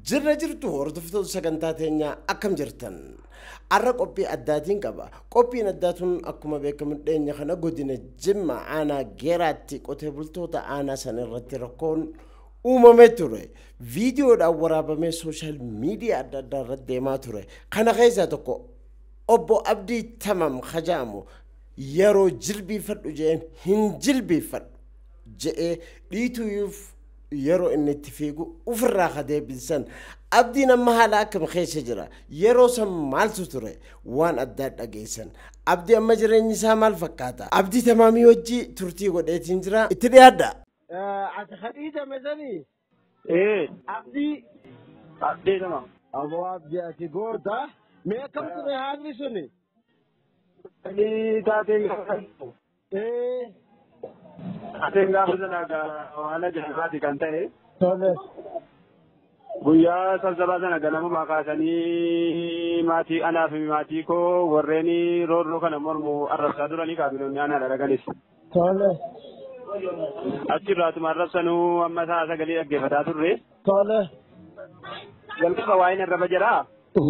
Jirra jirtu hordoftoota sagantaa teenyaa akkam jirtan har'a qophii addaatiin qaba qophiin addaa tun akkuma beekamu dhiyeenya kana godina jimma aanaa geeraatti qotee bultoota aanaa sana irratti rakkoon uumamee ture viidiyoodhaan waraabamee sooshaal miidiyaa adda addaa irratti deemaa ture kana keessaa tokko obbo abdii tamam hajaamu yeroo jilbiifadhu jeen hin jilbiifadhu je'ee dhiituuf yeroo inni itti fiigu ofirraa ka deebisan abdiin amma haala akkam keessa jira yeroo san maaltu ture waan addaa dhageessan abdii amma jireenyi isaa maal fakkaata abdii tamaamii wajjii turtii godheetiin jira itti dhiyaadha. Ati Khadija Mesanii Eh, Abdii abdii nama. Aboo Abdii ati goota mee akkam ture haalli suni? Ani taateen gaafa Eh, taateen gaafa sana haala jalqabaati kan ta'e tole. guyyaa sabsabaa sana ganamuma kaasanii maatii anaa fi maatii koo warreen roorroo kana mormu arrabsaa duranii kaabinoonni aanaa dhalaganis. Tole. Achirraatuma arrabsanuu amma isaa sagalee dhaggeeffataa turre. Tole. Jalqaba waa'een arraba jedhaa.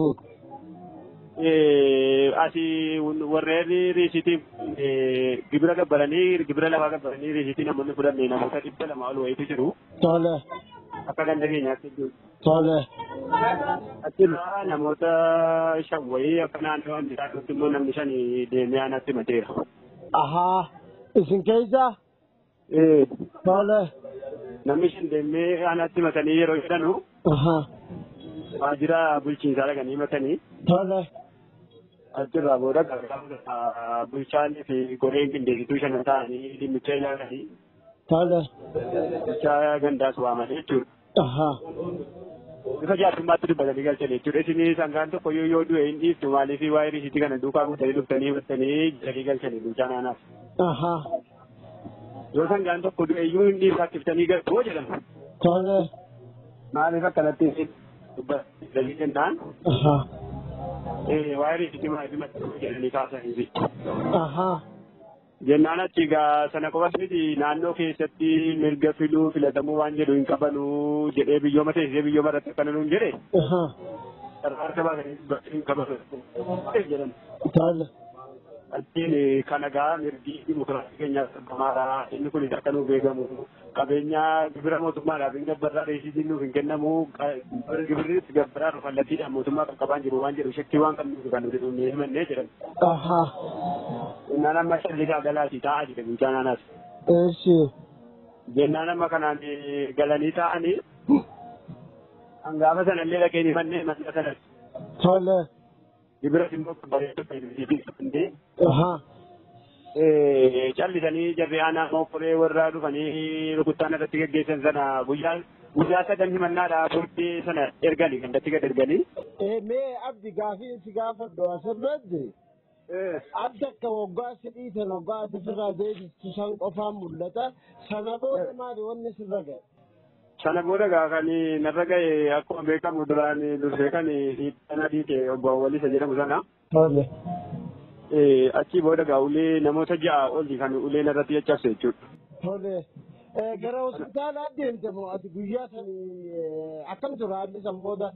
Asi warreen riisiitiif gibira gabbaranii gibira lafaa gabbaranii riisiitii namoonni fudhanne namoota dhibba lama ol wayitu jiru. Tole. Akka ganda keenyaatti jiru. Tole. Achirraa namoota shan wayii akka naannoo Ambiraatutti immoo namni shan deemee aanatti mateera. Ahaa. Isin keessa? Tole. Namni shan deemee aanatti matanii yeroo jedhanu Ahaa. waajjira bulchiinsaa dhaqanii matanii Tole. achirraa booda gaafa bulchaanii fi goreen qindeessituu shanan ta'anii dhimmicha ilaalanii Tole. bulchaa gandaas waamanii jechuudha. Ahaa. Bifa jaarsummaatti dubbatanii galchan jechuudha. Isin sangaan tokko yoo yoo du'e hin dhiiftu maaliif waa'ee riisiitii kana duukaa guutanii dhuftanii himattanii jalii galchanii bulchaan aanaaf. Ahaa. Yoo sangaan tokko du'e iyyuu hin dhiifachiftanii galtuu jedhamu. Tole. Maaliif akkanatti dubbatanii jennaan Ahaa. waa'ee riisiitii maaliif himattanii jedhanii kaasanii. Ahaa. Jennaan achi egaa sana qofas miti naannoo keessatti mirga filuu filatamuu waan jedhu hin qabanuu jedhee biyyooma teessisee biyyooma irratti akkana nuun jedhe Ahaa. harka baasanii hin qabanu jedhan. Tole. Achiin kan egaa mirgi dimokiraasii keenyaaf qabbamaadha. Inni kunis akka nuuf beekamu qabeenya gibira mootummaadhaaf hin gabbarraa reesiitiin nuuf hin kennamu gibirris gabbaraa kallattiidhaan mootummaa qaqqabaan jiru waan jedhu shakkii waan qabnuuf kan nuti dhumnee himannee jedhan. Ahaa. Jennaan amma shallisaa galaasii taa'aa jira bulchaan aanaas. Eeshi. Jennaan amma kanaan galanii taa'anii hangaafa sanallee dhaqeen himannee manna sanas Tole. gibira immoo bareedduu Ahaa. callisanii jarri aanaa mokoree warraa dhufanii rukuttaan irratti geggeessan sana guyyaa guyyaa sadan himannaadhaa booddee sana erganii gandatti gad erganii. Eh, mee abdi gaafii si gaafadhu asirratti adda akka waggaa si dhiitan waggaa ati sirraa deebistu san qofaan mul'ata sana booda maali wanni sirra ga'e Sana booda gaa kan narra ga'e akkuma beekamu duraan dursee kan dhiibbaa dhiite obbo Awwalisa jedhamu sana. tole Achii booda gaa ulee namoota ja'a oli kan ulee narratti caccabse jechuudha. tole Eh, gara hospitaalaa deemte moo ati guyyaa san eh, akkam ture haalli san booda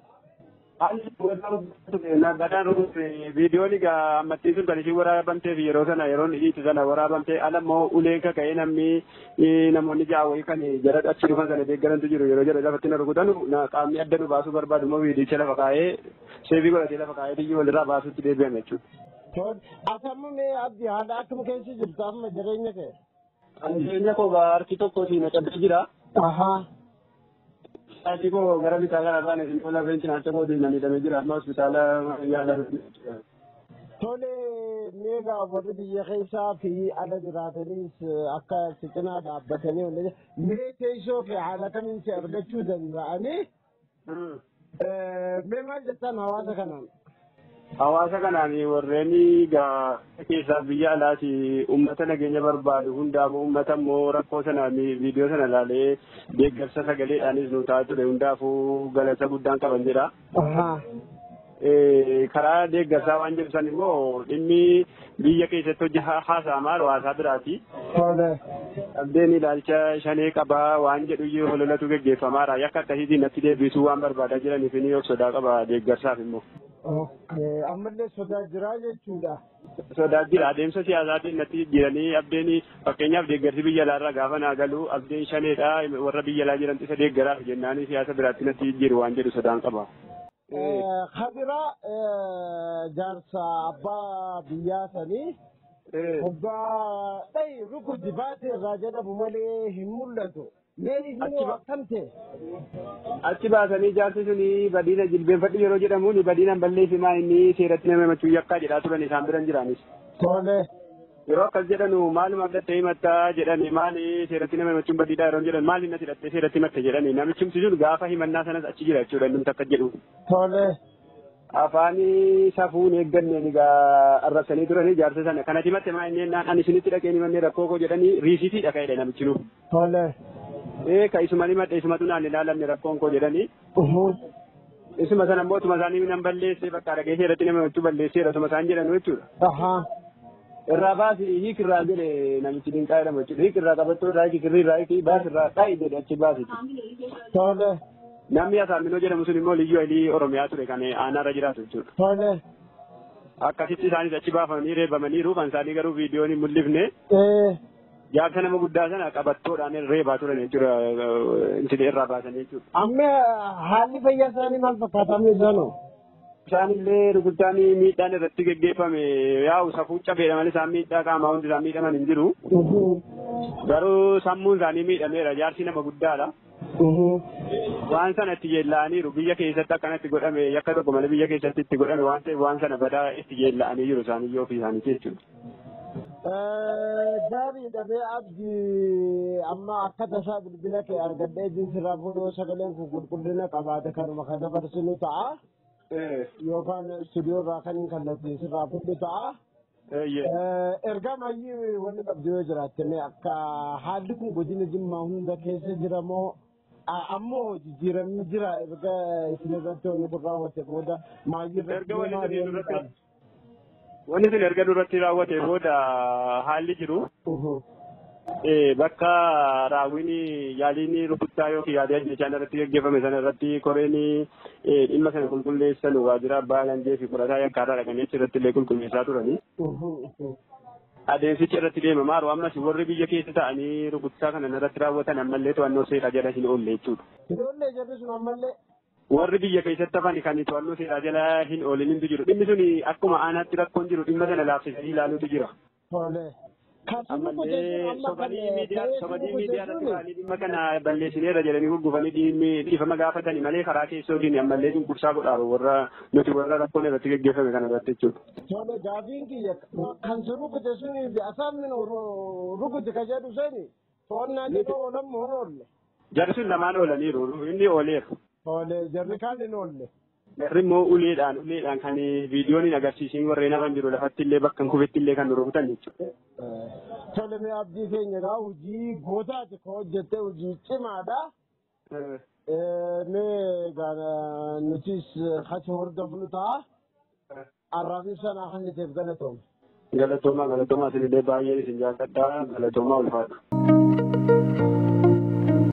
Naggadaan viidiyoon egaa ammattiin sun kan isheen waraabamtee fi yeroo sana yeroo dhiitu sana waraabamtee ala immoo uleen kaka'ee namni namoonni ja'a wayii kan jara achi dhufan sana deeggarantu jiru yeroo jara lafatti na rukutanu qaamni adda nu baasuu barbaadu immoo viidiyicha lafa kaa'ee seefii godhatee lafa kaa'ee biyyi walirraa baasuutti deebi'ame jechuudha. tole ati amma mee abdi haala akkam keessa jirtu amma jireenya kee Jireenya koo harki tokkotiin na cabee jira. ahaa Harki koo gara bitaa kana irraan isin tola feensi naacha kootiin na miidhamee jira amma hospitaala yaala. tole meegaa warri biyya keessaa fi ala jiraatanis eh, akka si cinaa dhaabbatanii wanta mee teessoo fi haala kamiin si argachuu danda'anii Eh, mee maal jettan hawaasa kanaan Hawaasa kanaan warreen gaa keessaa biyya alaati uummata nageenya barbaadu hundaafuu uummata immoo rakkoo sana viidiyoo sana ilaalee deeggarsa sagaleedhaanis nu ta'a ture hundaafuu galata guddaan qaban jira. ahaa karaa deeggarsaa waan jedhu san immoo dhimmi biyya keessatti hojii haasa'amaa hawaasaa biraati. Abdeen ilaalcha shanee qabaa waan jedhu iyyuu hololatu geggeeffamaadha. Yakka akkasiitiin natti deebisuu waan barbaadaa jiraniif ni of sodaa qaba deeggarsaaf immoo. Ammallee sodaa jiraa jechuudha. Sodaa jira adeemsa siyaasaatiin natti jiranii abdeen fakkeenyaaf deeggarsi biyya alaarraa gaafa naa galu abdeen shaneedha warra biyya alaa jiran isa deeggaraaf jennaanii siyaasa biraatti natti jiru waan jedhu sodaan qaba. Kabira jaarsa abbaa biyyaa sanii Obbaa dhayi rukuti baate irraa jedhamu malee hin mul'atu. Mee isin akkam ta'e? Achi baasanii jaarsi suni badiina jilbeenfadhu yeroo jedhamuun badiinaan balleessimaa inni seeratti nama himachuu yakkaa jedhaa turan isaan biran jiraanis. Tole. Yeroo akkas jedhanu maaluma abdattee himattaa jedhani maali seeratti nama himachuun badiidhaa yeroo jedhan maali natti hidhattee seeratti himatte jedhani namichi sun gaafa himannaa sanas achi jira jechuudha inni takka jedhu. Tole. afaanii safuun eegganneen egaa arrabsanii turanii jaarsa sana kanatti himatte maa inni naan ani isinitti dhaqeen himannee rakkoo koo jedhanii riisitii dhaqa'edha namichi nu. Tole. Ee ka isuma himadhe isumatu naan ilaalamne rakkoon koo jedhanii. Isuma sana immoo utuma isaanii nan balleessee bakka dhagee seeratti nama himachuu balleesseera utuma isaan jedhanu jechuudha. Ahaa. Irraa baasi hiik irraa jedhe namichi dinqaa jedhamu jechuudha. Hiik irraa qabattoo irraa hiik kirrii irraa hiik baas irraa dha'i jedhe achi baasiti. Tole. Namni Asaaminoo jedhamu sun immoo liyyuu alii Oromiyaa ture kan aanaarra jiraatu jechuudha. Tole. Akkasitti isaanis achi baafamanii reebamaniiru kan isaanii garuu viidiyoon hin mul'ifne. Jaarsa nama guddaa sana qabattoodhaan reebaa turan jechuudha intilee irraa baasanii jechuudha. Amma haalli fayyaa isaanii maal fakkaata amma isaanoo? Isaan illee rukuttaan miidhaan irratti geggeeffame yaa'u safuu cabeedha malee isaan miidhaa qaamaa hundi isaan miidhaman hin jiru. Garuu sammuun isaanii miidhameera jaarsi nama guddaadha. waan sana itti yeella'aniiru biyya keessatti akkanatti godhame yakka tokko malee biyya keessatti itti godhame waan ta'eef waan sana badaa itti yeella'anii jiru isaaniyyoo ofii isaaniiti jechuudha. Gaariidha mee abdii amma akka tasaa bilbila kee argadhee jinsirraa fuudhoo sagaleen kun qulqullina qabaate kanuma kan dabarsinu ta'a. Yookaan istuudiyoo irraa kan hin kallattiin sirraa fuudhu ta'a. Ergaa maayii wanni qabdu yoo jiraatte mee akka haalli kun godina jimmaa hunda keessa jira moo ammoo jijjiiramni jira erga isin irratti wanni kun raawwate booda maayii irratti Wanni sun erga duratti raawwate booda haalli jiru. Bakka raawwiin yaaliin rukuttaa yookiin yaalii ajjechaan irratti gaggeeffame sana irratti koreen dhimma sana qulqulleessan waajjira abbaa alangaa fi qorataa yakkaarraa dhaqanii achirratti illee qulqulleessaa turanii. Adeemsichi irratti deemamaa jiru ammas warri biyya keessa ta'anii rukuttaa kana irratti raawwatan ammallee to'annoo seeraa jala hin oolle jechuudha. Ijoollee jarri sun ammallee. Warri biyya keessatti hafan kan to'annoo seeraa jala hin oolin hintu jiru. Dhimmi sun akkuma aanaatti rakkoon jiru dhimma sana laafsisanii ilaaluutu jira. Ammallee sobanii miidiyaa sobanii miidiyaa irratti ba'anii dhimma kana balleessineerra jedhanii gurgufanii dhiifama gaafatanii malee karaa keessootiin ammallee cunqursaa godhaaru warra nuti warra rakkoon irratti gaggeeffame kana irratti jechuudha. Tole gaafiin kiyya kan si rukute suni asaan rukute ka jedhu sani to'annaa jedhu oolan moo oolle. Jarri sun lamaan oolaniiru inni ooleera. Tole jarri kaan hin oolle. Jarri immoo uleedhaan uleedhaan kan viidiyoon hin agarsiisin warreen hafan jiru lafatti illee bakka kufetti illee kan rukutan jechuudha. Tole mee abdii keenya gaa hojii gootaati ka hojjette hojii cimaadha. Mee gaa nutis achi hordofnu ta'a. Arraabni sana kan niteef galatooma. Galatoomaa galatoomaa isinillee baay'een isin jaalladha galatoomaa ulfaatu.